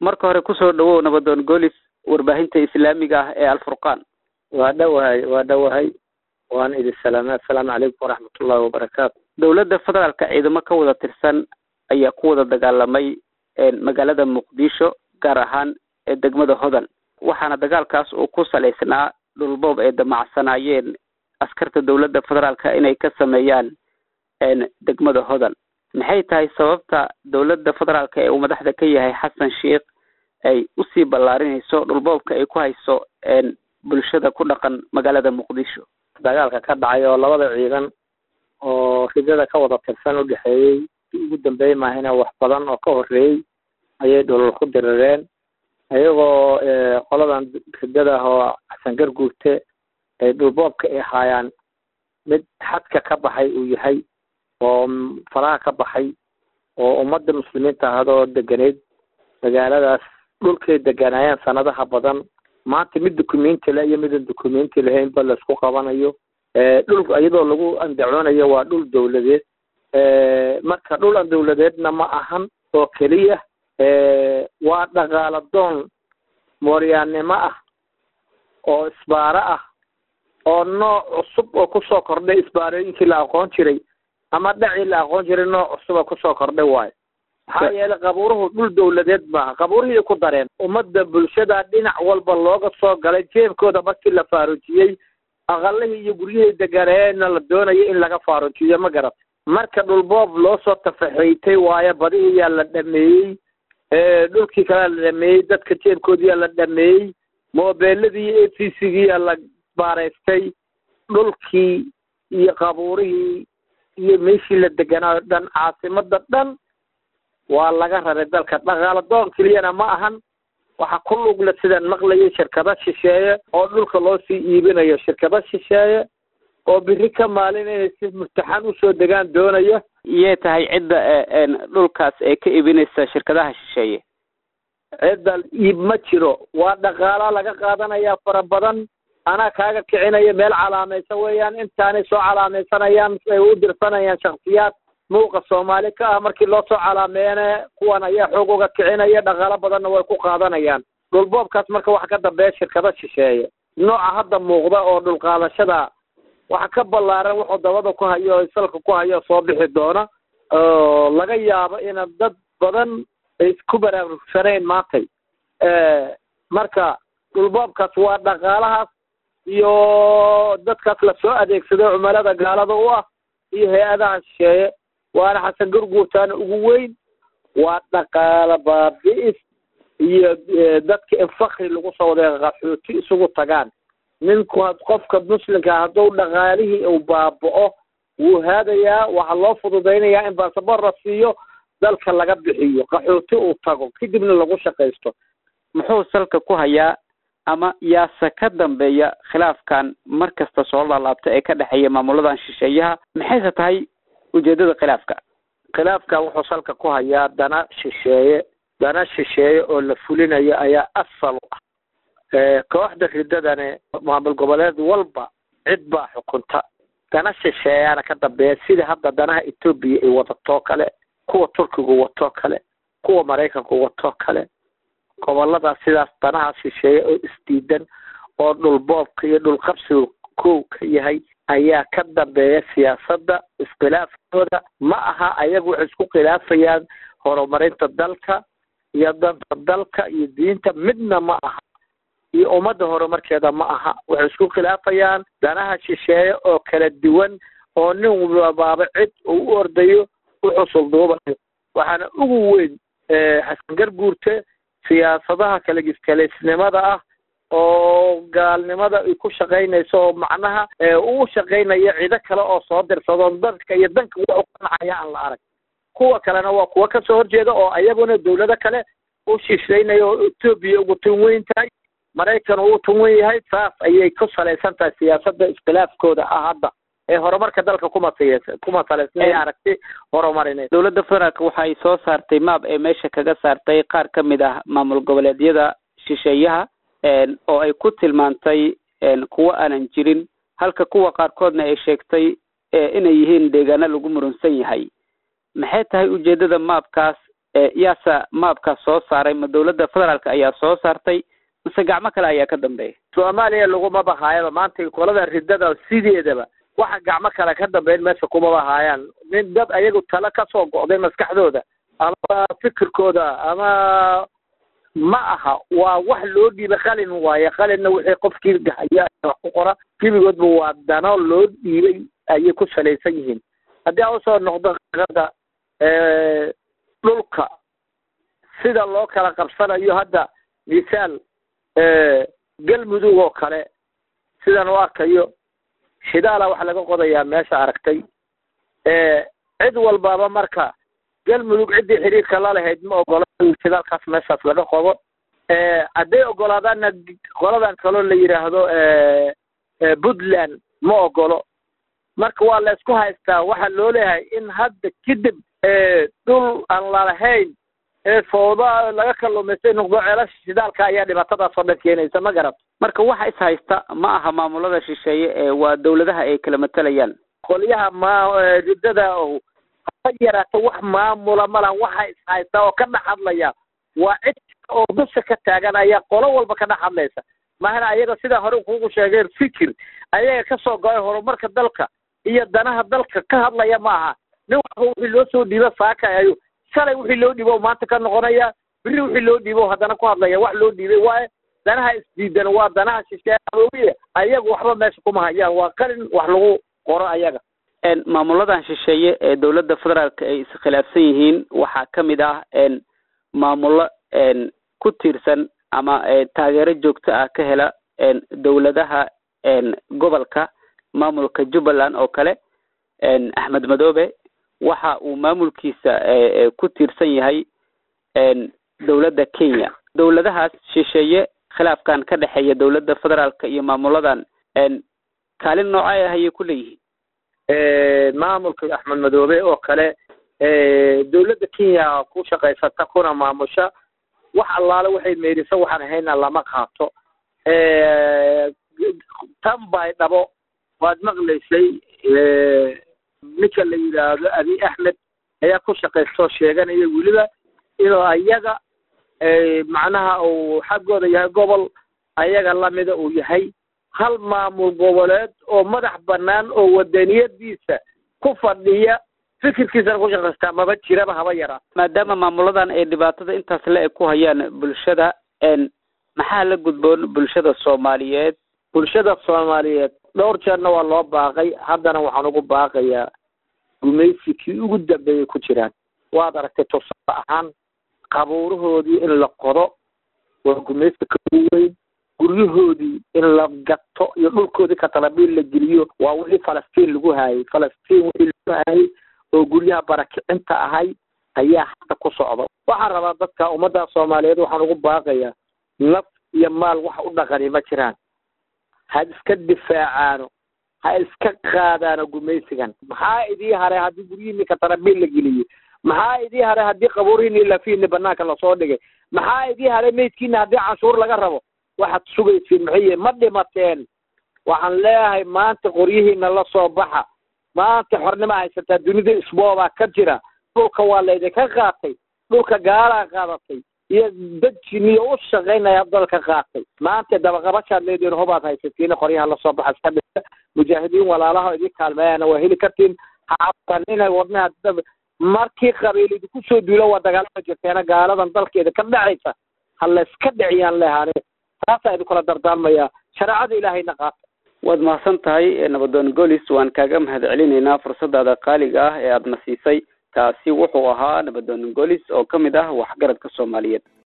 marka hore kusoo dhawow nabadoon goolis warbaahinta islaamiga ah ee alfurqaan waa dhowahay waa dhowahay waan idin salaamay assalaamu calaykum waraxmatullahi wabarakaatu dowladda federaalka ciidamo ka wada tirsan ayaa ku wada dagaalamay magaalada muqdisho gaar ahaan ee degmada hodan waxaana dagaalkaas uu ku salaysnaa dhulboob ay damacsanaayeen askarta dowladda federaalka inay ka sameeyaan degmada hodan maxay tahay sababta dowladda federaalka ee uu madaxda ka yahay xasan sheikh ay usii ballaarinayso dhulboobka ay ku hayso bulshada ku dhaqan magaalada muqdisho dagaalka ka dhacay oo labada ciidan oo ridada ka wada tirsan u dhexeeyey ugu dambeey maahina wax badan oo ka horeeyey ayay dhulal ku dirireen iyagoo qoladan ridada oo xasan garguurte ay dhulboobka ay haayaan mid xadka ka baxay uu yahay oo faraha ka baxay oo ummadda muslimiinta ahadoo deganeyd magaaladaas dhulkay deganaayeen sanadaha badan maanta mid dukumenti le iyo midan dukumenti lahaynba laisku qabanayo dhul iyadoo lagu andacoonayo waa dhul dawladeed marka dhul an dawladeedna ma ahan oo keliya waa dhaqaala doon mooryaannimo ah oo isbaaro ah oo nooc cusub oo kusoo kordhay isbaarooyinkii la aqoon jiray ama dhacii la aqoon jiray nooc cusub oo kusoo kordhay waayo maxaa yeelay qabuuruhu dhul dawladeed maaha qabuurihii ku dareen ummadda bulshada dhinac walba looga soo galay jeebkooda markii la faaruujiyey aqalihii iyo guryihii deganeena la doonayo in laga faaruujiyo ma garat marka dhulboob loo soo tafaxeytay waayo badihiyaa la dhameeyey dhulkii kalea la dhameeyey dadka jeebkoodiyaa la dhameeyey moobeeladii a c c giyaa la baaraystay dhulkii iyo qabuurihii iyo meeshii la deganaayo dhan caasimada dhan waa laga raray dalka dhaqaala doon keliyana ma ahan waxa ku lugle sidaan maqlayay shirkado shisheeye oo dhulka loo sii iibinayo shirkado shisheeye oo biri ka maalin inay si murtaxan usoo degaan doonaya iyay tahay cidda dhulkaas ee ka iibinaysa shirkadaha shisheeye cidda iib ma jiro waa dhaqaala laga qaadanaya fara badan anaa kaaga kicinaya meel calaamaysan weeyaan intaanay soo calaamaysanayaan ay u dirsanayaan shaksiyaad muuqa soomaali ka ah markii loo soo calaameeyana kuwan ayaa xoog uga kicinaya dhaqaalo badanna way ku qaadanayaan dhulboobkaas marka waxa ka dambeeya shirkado shisheeye nooca hadda muuqda oo dhulqaadashada waxa ka ballaaran wuxuu dabada ku hayo o salka ku hayo soo bixi doona oo laga yaabo ina dad badan ay isku baraarugsanayn maantay marka dhulboobkaas waa dhaqaalahaas iyo dadkaas lasoo adeegsado cumalada gaalada u ah iyo hay-adaha shisheeye waana xasan gurguurtaana ugu weyn waa dhaqaala baabi'is iyo dadka in fakri lagu soo waday qaxooti isugu tagaan ninku qofka muslimka hadduu dhaqaalihii uu baaba'o wuu haadayaa waxaa loo fududaynayaa in baasabor la siiyo dalka laga bixiyo qaxooti uu tago kadibna lagu shaqaysto muxuu salka ku hayaa ama yaase ka dambeeya khilaafkan mar kasta soo laalaabta ee ka dhexeeya maamuladan shisheeyaha maxayse tahay ujeedada khilaafka khilaafka wuxuu salka ku hayaa dana shisheeye dana shisheeye oo la fulinayo ayaa asal u ah kooxda ridadane maamul goboleed walba cid baa xukunta dana shisheeyaana ka dambeeya sida hadda danaha etoobiya ay wadatoo kale kuwa turkigu watoo kale kuwa maraykanku watoo kale goboladaas sidaas danaha shisheeye oo isdiidan oo dhulboobka iyo dhulqabsiga kow ka yahay ayaa ka dambeeya siyaasadda iskhilaafkooda ma aha ayagu waxay isku khilaafayaan horumarinta dalka iyo danta dalka iyo diinta midna ma aha iyo ummadda horumarkeeda ma aha waxay isku khilaafayaan danaha shisheeye oo kala duwan oo nin walbaaba cid uu u ordayo u xusul duubayo waxaana ugu weyn xasan garguurte siyaasadaha kalagiskalaysnimada ah oo gaalnimada ay ku shaqaynayso oo macnaha uu shaqaynayo cido kale oo soo dirsado dadka iyo danka wax u qancaya aan la arag kuwa kalena waa kuwa kasoo horjeeda oo ayaguna dawlado kale u shishaynaya oo etoobiya ugu tun weyn tahay maraykan uu tun wen yahay saas ayay ku salaysan tahay siyaasada iskhilaafkooda ah hadda ee horumarka dalka kuma kuma salaysnay aragti horumarineed dowladda federaalka waxa ay soo saartay maab ee meesha kaga saartay qaar ka mid ah maamul goboleedyada shisheeyaha oo ay ku tilmaantay kuwo aanan jirin halka kuwa qaarkoodna ay sheegtay inay yihiin deegaano lagu murunsan yahay maxay tahay ujeedada maabkaas yaasa maabka soo saaray ma dawladda federaalka ayaa soo saartay mise gacmo kale ayaa ka dambeeya soomaaliya laguma bahaayaba maanta qolada ridada sideedaba waxa gacmo kale ka dambeyn meesha kuma bahaayaan nin dad ayagu talo kasoo go'day maskaxdooda ama fikirkooda ama ma aha waa wax loo dhiibay qalin waaye qalinna wixii qofkii haya wax ku qora gebigoodba waa dano loo dhiibay ayay ku salaysan yihiin haddii aan usoo noqdo qirada dhulka sida loo kala qabsanayo hadda misaal galmudug oo kale sidan u arkayo shidaala waxa laga qodayaa meesha aragtay cid walbaba marka galmudug ciddii xidhiirka la lahayd ma ogola shidaalkaas meeshaas laga qodo hadday ogolaadaanna qoladan kaloo la yidhaahdo puntland ma ogolo marka waa la isku haystaa waxaa loo leeyahay in hadda kadib dhul aan lalahayn ee fooda laga kaluumaystay noqdo ceelasha shidaalka ayaa dhibaatadaas oo dhan keenaysa ma garat marka waxa is haysta ma aha maamulada shisheeye ee waa dawladaha ay kala matalayaan qolyaha ma riddada o ha yaraato wax maamula malan waxa is haysta oo ka dhex hadlaya waa cid oo dusha ka taagan ayaa qolo walba ka dhex hadlaysa mahana ayaga sidaa hore kugu sheegeen fikir ayaga kasoo go-ay horumarka dalka iyo danaha dalka ka hadlaya ma aha nin waxba wixii loo soo dhiibo saakayayo shalay wixii loo dhiibo maanta ka noqonaya biri wixii loo dhiibo haddana ku hadlaya wax loo dhiibay waaye danaha isdiidan waa danaha shisheeye ayaga waxba meesha kuma hayaan waa qalin wax lagu qoro ayaga maamuladan shisheeye ee dawladda federaalka ay iskhilaafsan yihiin waxaa ka mid ah maamulo ku tiirsan ama taageero joogto ah ka hela dawladaha gobolka maamulka jubbaland oo kale axmed madoobe waxa uu maamulkiisa ku tiirsan yahay dawladda kenya dawladahaas shisheeye khilaafkan ka dhexeeya dawladda federaalka iyo maamuladan kaalin noocay ah ayay ku leeyihiin maamulka axmed madoobe oo kale dawladda kenya ku shaqaysata kuna maamusha wax allaale waxay meeriso waxaan ahayna lama qaato tan bay dhabo waad maqlaysay ninka la yidhaahdo abi axmed ayaa ku shaqaystoo sheeganaya weliba inuu ayaga macnaha uu xaggooda yahay gobol ayaga lamida uu yahay hal maamul goboleed oo madax banaan oo wadaniyadiisa ku fadhiya fikirkiisana ku shaqaystaa maba jiraba haba yaraa maadaama maamuladan ay dhibaatada intaas le-eg ku hayaan bulshada maxaa la gudboon bulshada soomaaliyeed bulshada soomaaliyeed dhowr jeerna waa loo baaqay haddana waxaan ugu baaqayaa gumaysi kii ugu dambeeyay ku jiraan waad aragtay tusaale ahaan qabuurahoodii in la qodo waa gumaysi ka weyn guryahoodii in la gato iyo dhulkoodii katalabiil la geliyo waa wixii falastiin lagu haayay falastiin wixii lagu haayay oo guryaha barakicinta ahay ayaa hadda ku socda waxaan rabaa dadka ummadda soomaaliyeed waxaan ugu baaqayaa naf iyo maal wax u dhaqani ma jiraan ha iska difaacaano ha iska qaadaano gumaysigan maxaa idii haray haddii guryihiini katalabiil la geliyey maxaa idii haray haddii qabuurihiini lafiini banaanka lasoo dhigay maxaa idii haray meydkiina haddii canshuur laga rabo waxaad sugaysiin maxiye ma dhimateen waxaan leeyahay maanta qoryihiina la soo baxa maanta xornima haysataa dunida isboobaa ka jira dhulka waa laydinka qaatay dhulka gaalaa qaadatay iyo dad jiniyo u shaqaynaya dalka qaatay maanta dabaqabashaad leediin hubaad haysatiin qoryaha lasoo baxa iska dhisa mujaahidiin walaalaha idin kaalmeeyana waa heli kartiin hacasanina wadnaha markii qabiil idinku soo duulo waa dagaalama jirteena gaaladan dalkeeda ka dhacaysa ha layska dhiciyaan lehaane taasaa idinkula dardaarmaya shareecada ilaahayna qaata waad mahadsan tahay nabadoon golis waan kaaga mahad celinaynaa fursadaada qaaliga ah ee aadna siisay kaasi wuxuu ahaa nabadoon golis oo ka mid ah waxgaradka soomaaliyeed